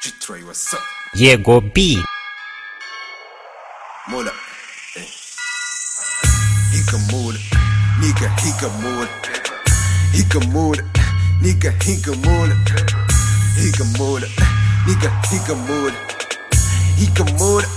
G-Troy, what's up? Jego B. Mola. Eh. He can move it. Nigga, he can move it. He can move it. Nigga, he can move it. He can move it. Nigga, he can move it. He can move it.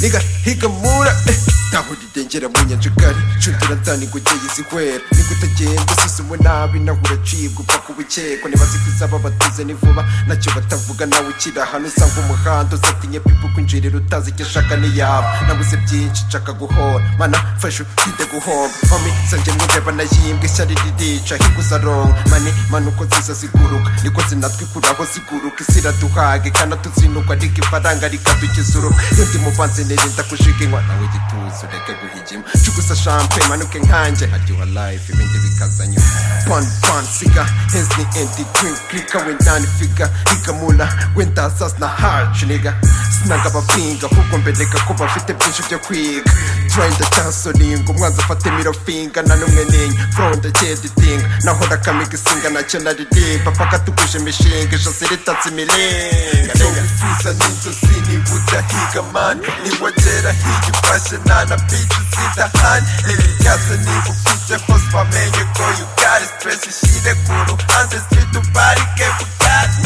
Nigga, he can move it. ntahurire ngera mu nyanjagari cundira ndani ngo ugeye zihwera niko utagenda usuzuwe nabi naho uracibwa upfa kuba ukekwa nibaze ko izaba batuze ni vuba nacyo batavuga nawe ukiri ahantu usanga umuhanda uzatinye pipu kwinjirira utazi icyo ashaka niyaba nabuze byinshi nshaka guhora mana fashe utinde guhomba mami sange mwireba nayimbwa ishyari ririca higo uzaronka mani mani uko ziza ziguruka niko zinatwikuraho ziguruka isi iraduhage kandi tuzinugwa ariko ifaranga rikadugeza urugo iyo ndi mu banzi nirinda kujiga inkwa nawe gituza ureke guhigima cugusa shampe manuke nkanjye haryoha life ibindi bikaza nyuma pan pan siga hens ni endi drink klika wendani figa rigamula wenda sas na harch niga sinaga abapinga ahubwo mbereka ko bafite byinshi byo kwiga trenda tansoringa umwanzi afate mirofinga na numwe ninye fronda cyeditinga nahora kamiga isinga nacyo naririmba paka tuguje imishinga ijosi ritatse imiringa wifuza n'inzozi niba udahiga mani niwagera higa ifashe nta na bici zidahani erikaze niba ufite hose bamenye ko yugari stress ishyire ku ruhande street uparike bugari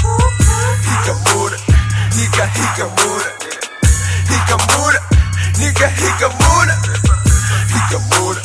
higamura higa higamura higamura niga higamura higamura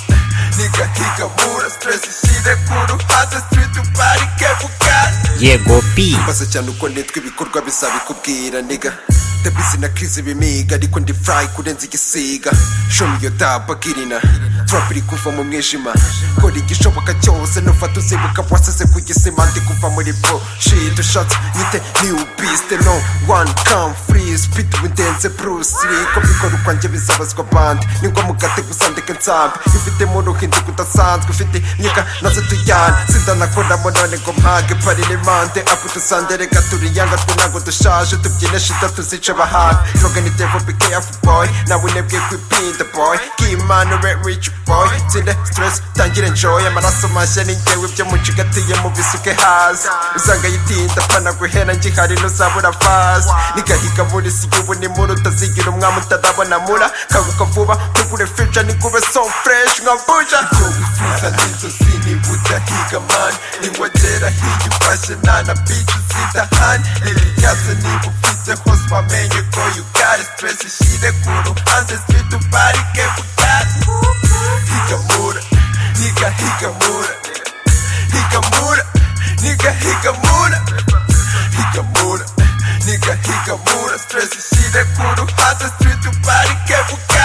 niga higamura stress ishyire ku ruhande street uparike bugari Jego B. maze cyane uko nitwa ibikorwa bizabikubwira niga ndabizi na krizi bimiga ariko ndi furayi kurenza igisiga shomi iyo daba girina trap iri kuva mu mwijima kora igishoboka cyose nufata uzibuka wasize ku gisima ndi kuva muri bro shit ushatse nyite new beast no one come free speed windenze bruce lee ko bikora ukwanjye bizabazwa band ni ngombwa ugatega usandika nsambi ifite mu ruhinzi kudasanzwe ufite nyika naze tujyana sindanakoramo none ngo mpage pari n'imande apu dusande reka turiyanga twe ntabwo dushaje tubyine shida tuzice bahanga droga ni devil be careful boy nawe unebwe kwipinda boy k'imana ube rich boy tsinde stress tangire enjoy amaraso mashya ni njyewe ibyo mucigatiye mu bisuke hasi usanga yitinda apana guhera ngihari ntuzabura fasi nigahiga muri si y'ubu ni muri utazigira umwami utarabona mura kanguka vuba ntugure fija nikube so fresh nka buja wifuza n'inzozi niba udahiga mani niwagera higa ifashe nta na bici zidahani erikaze niba ufite hose bamenye ko yugari stress ishyire ku ruhande street uparike bugari higamura niga higamura higamura niga higamura higamura niga higamura stress ishyire ku ruhande street uparike bugari